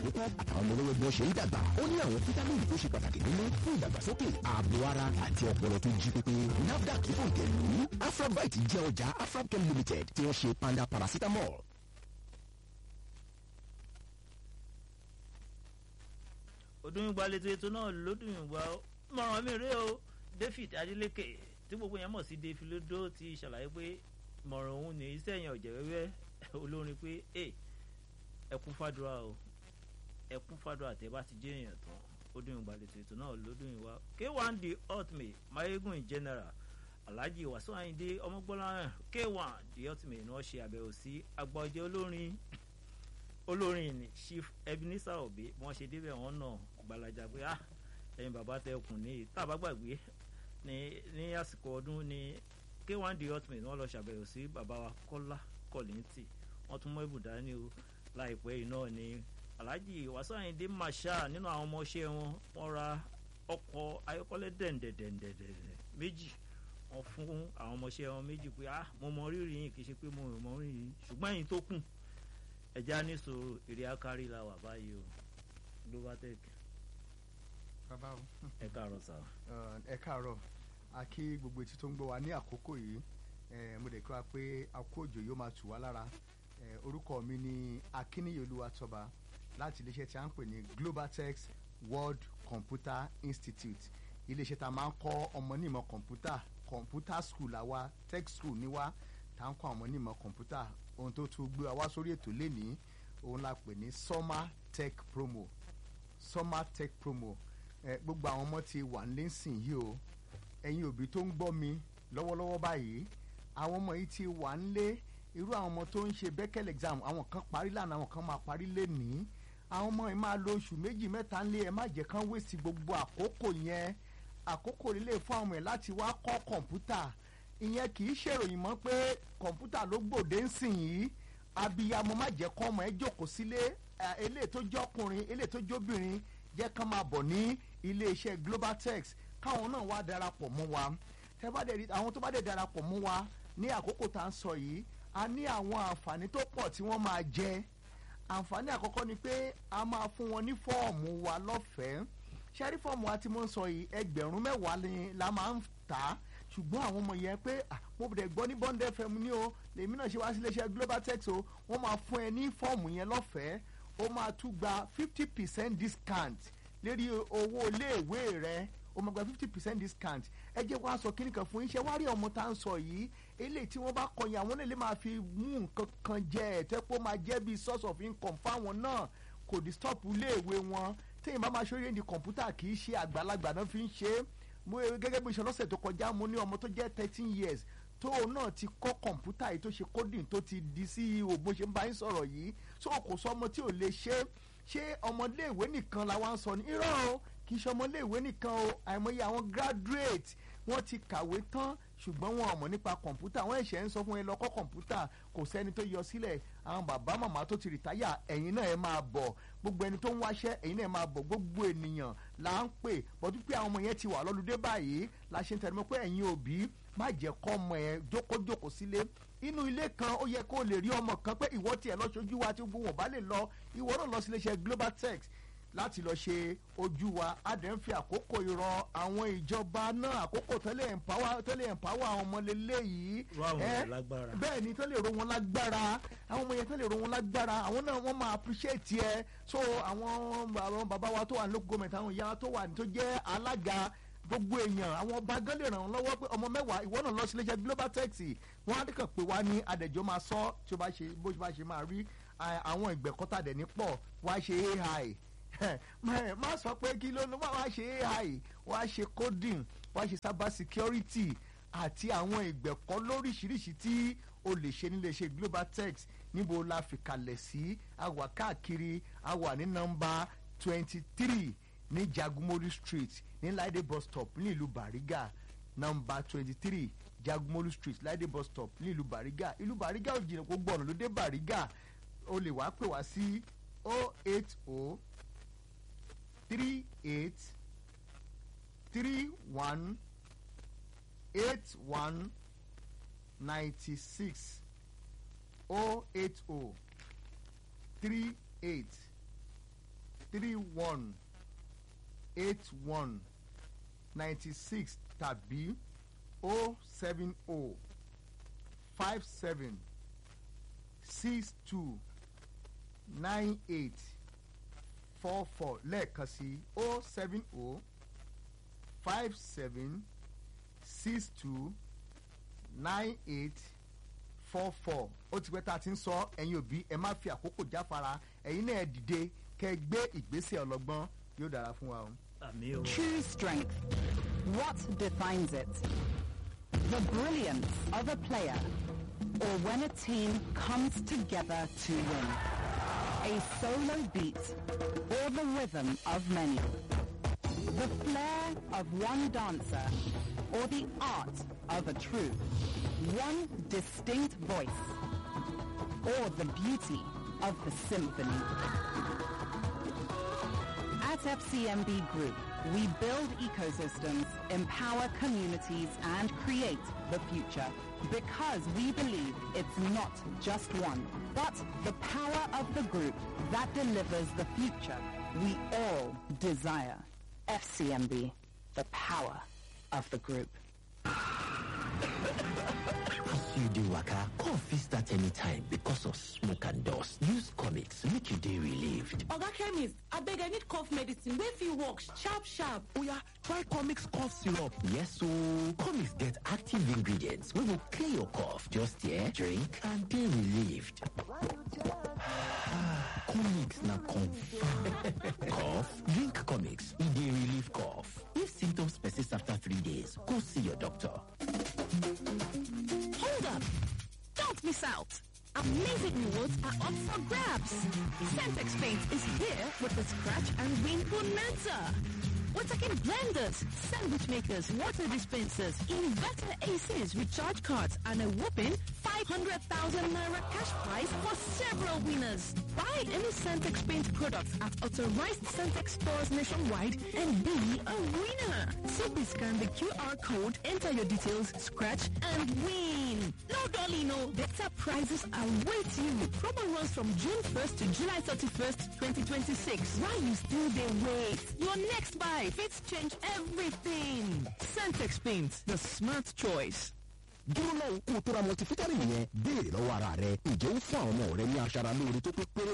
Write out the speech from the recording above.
àkókò àtàwọn ọmọ olówó gbọ́n ṣe ń dàgbà ó ní àwọn fítámìnì tó ṣe pàtàkì nínú fún ìdàgbàsókè ààbò ara àti ọpọlọ tó jí pépé nafdac fòǹtẹ̀lú afrabite jẹ́ ọjà afrabchem limited tí wọ́n ṣe panda paracetamol. odúnyìnbá létò ètò náà lódùnyìnbá mọ̀ràn mi rèé o david adeleke tí gbogbo yẹn mọ̀ sí david lodo ti ṣàlàyé pé mọ̀ràn òun ní iṣẹ́ yẹn ọ̀jẹ̀ wẹ́wẹ́ olórin pé ẹ ẹkún fàdúrà o ẹkún fàdúrà tẹ bá ti jẹ́ èèyàn tán odúnyìnbá létò ètò náà lódùnyìnbá k1 the ultimate mayegun in general alhaji wasu ayinde ọmọgbọ́nlá k1 the ultimate ni wọ́n ṣe àbẹ̀wò sí agbọ́jẹ́ olórin olórin ni chief ebenezer obi bí wọ́n ṣe débẹ̀ wọ́n náà gbalaja pé ah ẹ̀yin bàbá tẹ kùn ní tàbá gbàgbé ní ní àsìkò ọdún ní k1 the ultimate wọ́n lọ ṣàbẹ̀wò sí bàbá wa kọ́lá kọ́lìntì wọ́n tún mọ́ ibùdó ní o láìpẹ́ yìí náà ni alhaji wasu ayinde masha nínú àwọn ọmọọṣẹ́ wọn wọ́n ra ọkọ̀ ayọ́kọ́lẹ́ dẹ̀ǹdẹ̀dẹ̀ǹdẹ̀dẹ̀ méjì wọ́n fún àwọn ọmọọṣẹ́ wọn méjì pé ah mo mọ rírì yín kì í ṣe pé mo mọ rírì yín ṣùgbọ́n ẹ̀yin tó kù ẹja ní sòrò èrè akárí la wà báyìí o globatech bàbá o ẹ káàárọ̀ sá. ẹ káàárọ̀ a kí gbogbo etí tó ń gbọ́ wa ní àkókò yìí mo dẹ̀ kí wa pé àkó òjò yóò máa tù wá lára orúkọ mi ni akíníyolúwa tọba láti iléeṣẹ́ tí a ń pè ní globatech world computer institute iléeṣẹ́ tá a máa ń kọ́ ọmọ nímọ̀ kọ̀ǹpútà kọ̀ǹpútà school àwa tech school ní wa tá a ń kọ́ ọmọ nímọ̀ kọ̀ǹpútà ohun tó tún gbé wa sórí ètò lénìí òun la pè ní summer tech promo summer tech promo ẹ gbogbo àwọn ọmọ ti wà nílé sìn yìí o ẹ̀yin òbí tó ń gbọ́ mi lọ́wọ́lọ́wọ́ báyìí àwọn ọmọ yìí ti wà nílé irú àwọn ọmọ tó ń ṣe bẹ́kẹ́l exam àwọn kan parí lánàá àwọn kan máa parí lénìí àwọn ọmọ yìí máa lo oṣù méjì mẹ́ta ńlé ẹ má jẹ́ kán wéṣì gbogbo àkókò yẹn àkókò lílé fún àwọn ẹ̀ láti wá kọ́ kọ̀ǹpútà ìyẹn kì í ṣèròyìn mọ́ pé kọ̀ǹpútà ló gbòde ń sìn yìí abiyamọ má jẹ́ kọ́ ọmọ ẹ jókòó sílé eléyìí tó jọkùnrin eléyìí tó jóbìnrin jẹ́ kán máa bọ̀ ní iléeṣẹ́ globaltex káwọn náà wá darapọ̀ mọ́ wa àwọn tó bá dẹ̀ darapọ̀ mọ́ wa ní àkókò tá à ń sọ yìí a ní àwọn àǹfààní tó pọ̀ tí wọ́n máa jẹ àǹfààní àkọ́kọ́ ni pé a máa fún wọn ní fọ́ọ̀mù wa lọ́fẹ̀ẹ́ ṣẹ́rí fọ́ọ̀mù wa tí mo ń sọ yìí ẹgbẹ̀rún mẹ́wàá ni la máa ń tà á ṣùgbọ́n àwọn ọmọ yẹn pé mo bẹ̀rẹ̀ gbọ́ ní bond fm ní o lèmi náà ṣe wá sí iléeṣẹ́ globaltex o wọ́n máa fún ẹ ní fọ́ọ̀mù yẹn lọ́fẹ̀ẹ́ ó máa tún gba fifty percent discount lérí owó iléèwé rẹ ó máa gba fifty percent discount ẹ jẹ́ wá sọ kíní kan fún iṣẹ́ wá rí ọmọ tá à ń sọ yìí eléyìí tí wọ́n bá kọyìn àwọn lè máa fi mú nǹkan kan jẹ ẹ̀ tẹ́ pé ó máa jẹ́ bí source of income fáwọn náà kò disturb iléèwé wọn téèyàn bá máa ṣe orí ẹni kọ̀ǹpútà kì í ṣe àgbàlagbà náà fi ń ṣe é mo gẹ́gẹ́ bí iṣẹ́ lọ́sẹ̀ tó kọjá mo ní ọmọ tó jẹ́ thirteen years tóun náà ti kọ́ kọ̀ǹpútà yìí tó ṣe coding tó ti di CEO bó ṣe ń bá yín sọ̀rọ̀ yìí so kò sọ ọmọ tí ò lè ṣe ṣé ọmọléèwé nìkan la wá ń sọ ní irọ́ o kì í ṣe ọmọléèwé nìkan o àìmọye àwọn graduate wọ́n ti kàwé tán ṣùgbọ́n wọn ò mọ̀ nípa kọ̀ǹpútà wọ́n ẹ̀ṣẹ̀ ń sọ fún ẹ lọ́kọ́ kọ̀ǹpútà kò sẹ́ni tó yọ sílẹ̀ àwọn bàbá màmá tó ti rìtáyà ẹ̀yin náà ẹ máa bọ̀ gbogbo ẹni tó ń wáṣẹ́ ẹ̀yin náà ẹ máa bọ̀ gbogbo ènìyàn là ń pè bọ́dú pé àwọn ọmọ yẹn ti wà lọ́lùdé báyìí la ṣe ń tẹnu mọ́ pé ẹ̀yin òbí má jẹ́ kọ́ ọmọ ẹ jókòjókòó sílé inú ilé kan ó yẹ kó lè rí ọmọ kan pé ìwọ tiẹ̀ lọ ṣojú wa tí gbogbo wọn bá lè lọ ìwọ náà lọ sí iléeṣẹ́ global text láti lọ ṣe ojú wa a dẹ̀ ń fi àkókò ìrọ̀ àwọn ìjọba náà àkókò tẹ́lẹ̀ empower tẹ́lẹ̀ empower àwọn ọmọ lélẹ̀ yìí. rọ àwọn ọmọ lágbára. bẹ́ẹ̀ ni tẹ́lẹ̀ ro wọn lágbára àwọn ọmọ yẹn tẹ́lẹ̀ ro wọn lágbára àwọn náà wọ́n máa appreciate ẹ so àwọn àwọn bàbá wa tó wà ní local government àwọn ìyá tó wà tó jẹ́ alága gbogbo èèyàn àwọn ọba gan lè ràn wọ́n lọ́wọ́ pé ọmọ mẹ́wàá ìwọ náà lọ sí iléeṣẹ́ global taxi wọ́n á dẹ́kàn pé wá ní adẹ̀jọ́ máa sọ tí ó bá ṣe bó bá ṣe máa rí àwọn ìgbẹ́kọ́tà dẹ̀ ní pọ̀ wá ṣe ai má sọ pé kí ló wá ṣe ai wá ṣe coding wá ṣe cyber security àti àwọn ìgbẹ̀kọ́ lóríṣiríṣi tí o lè ṣe nílé iṣẹ́ global tex níbo la fi kalẹ̀ sí a wà káàkiri a wà ní nọ́mbà twenty three ní jagumolu street ní laide bus stop ní ìlú bariga nọ́mbà twenty three jagumolu street laide bus stop ní ìlú bariga ìlú bariga ò jìnnà gbogbo ọ̀nà ló dé bariga o lè wá pè wá sí o eight o three eight three one eight one ninety six o eight o three eight three one eight one ninety six tàbí o seven o five seven six two nine eight four four lẹ́ẹ̀kan sí o seven o five seven six two nine eight four four ó ti pẹ́ tá a ti ń sọ ẹ̀yin òbí ẹ má fi àkókò jáfara ẹ̀yin náà ẹ dìde kẹ́ ẹ gbé ìgbésẹ̀ ọlọ́gbọ́n yóò dára fún wa o. àmì o. True strength. What defines it? The brilliance of a player or when a team comes together to win. A solo beat or the rhythm of many. The flair of one dancer or the art of a troupe. One distinct voice or the beauty of the symphony. At FCMB Group, we build ecosystems, empower communities, and create the future. Because we believe it's not just one, but the power of the group that delivers the future we all desire. FCMB, the power of the group. As you dey waka, cough fit start anytime because of smoke and dust. Use comics make you dey relieved. oga chemist abeg i need cough medicine wey fit work sharp sharp Oya, try comics cough syrup. Yes ooo, comics get active ingredients wey go clear your cough. Just here, drink and dey relieved. comics na confirm. cough? Drink comics, e dey relieve cough. If symptoms persist after three days, go see your doctor. Hold up! Don't miss out! Amazing rewards are up for grabs! Centex Paint is here with the Scratch and Win Bonanza! We're talking blenders, sandwich makers, water dispensers, inverter ACs, recharge cards, and a whopping 500,000 Naira cash prize for several winners. Buy any Centex Paint products at authorized Centex stores nationwide and be a winner. Simply scan the QR code, enter your details, scratch, and win. No dolly, no. Better prizes await you. Promo runs from June 1st to July 31st, 2026. While you still dey wait, your next buy fits change everything. Centex Paint, the smart choice. dúró náà kó o tó ra multivitamin yẹn béèrè lọ́wọ́ ara rẹ ǹjẹ́ ó fún àwọn ọmọ rẹ ní aṣara lóore tó pé péré